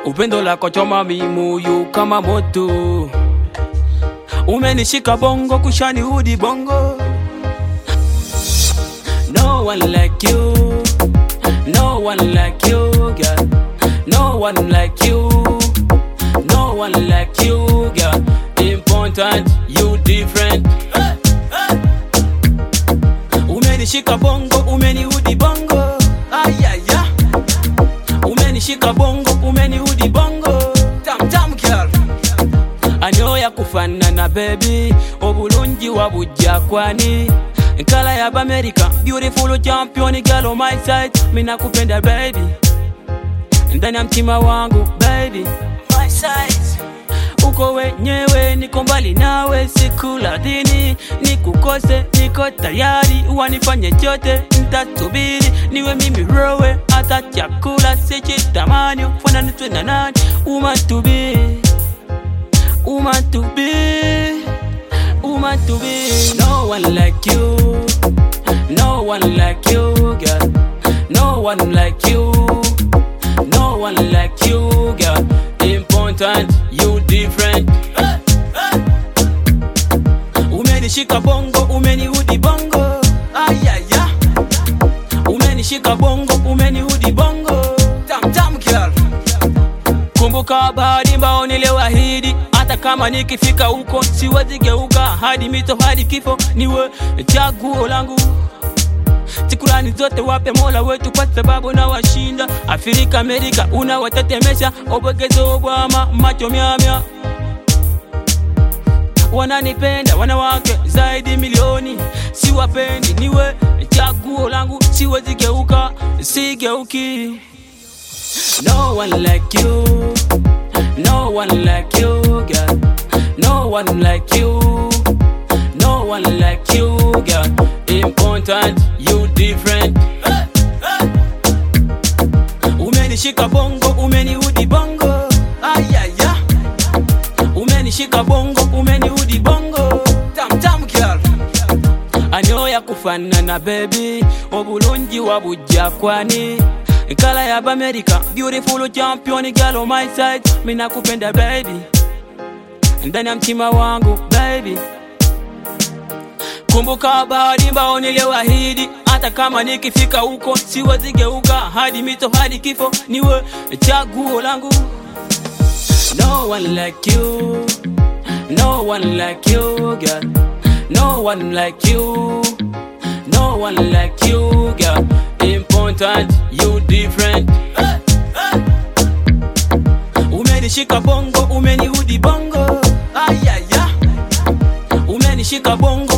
upendo lako choma mimuyu kama moto, umenishika bongo kushani hudi bongo. No one like you, no one like you, girl. No one like you, no one like you, girl. Important, you different. Umenishika bongo, umenihudi bongo. Ayaya. Umenishika bongo, umenihudi bongo. Tam tam girl. Anyoya kufanana baby, obulungi wabujja kwani nkala ya America, beautiful champion girl on my side, mina kupenda baby, ndani ya mtima wangu baby, my side uko wenyewe, niko mbali nawe, sikula dini nikukose, niko tayari, wanifanye chote, ntasubiri niwe mimi rowe, hata chakula sichitamani, fananitwe na nani, umatubi umatubi umatubi, no one like you, no one like you, girl, no one like you, no one like you, girl, important, you different. Umenishika bongo, umenihudi bongo, ayaya. Umenishika bongo, umenihudi bongo, tam tam girl. Kumbuka bahari mbao niliwahidi, hata kama nikifika huko siwezi geuka, hadi mito hadi kifo, niwe chaguo langu. Shukrani zote wape Mola wetu kwa sababu na washinda Afrika, Amerika unawatetemesha, obogezo obwama macho myamya wananipenda wanawake zaidi milioni, siwapendi, niwe chaguo langu, siwezi geuka, sigeuki. No one like you, no one like you, girl. No one like you, no one like you, girl. Important, you different. Umenishika bongo, umenihudi bongo, ayaya. Umenishika bongo, umenihudi bongo, tam tam girl. Anyoya kufanana baby, obulungi wabujja kwani nkala ya America, beautiful champion girl on my side, mina kupenda baby, ndani ya mtima wangu baby. Kumbuka bahari mbao niliwahidi, hata kama nikifika huko siwezi geuka, hadi mito hadi kifo, niwe chaguo langu. No one like you, no one like you, girl. No one like you, no one like you, girl. Important, you different. Umenishika bongo, umenihudi bongo, ayaya. Umenishika bongo,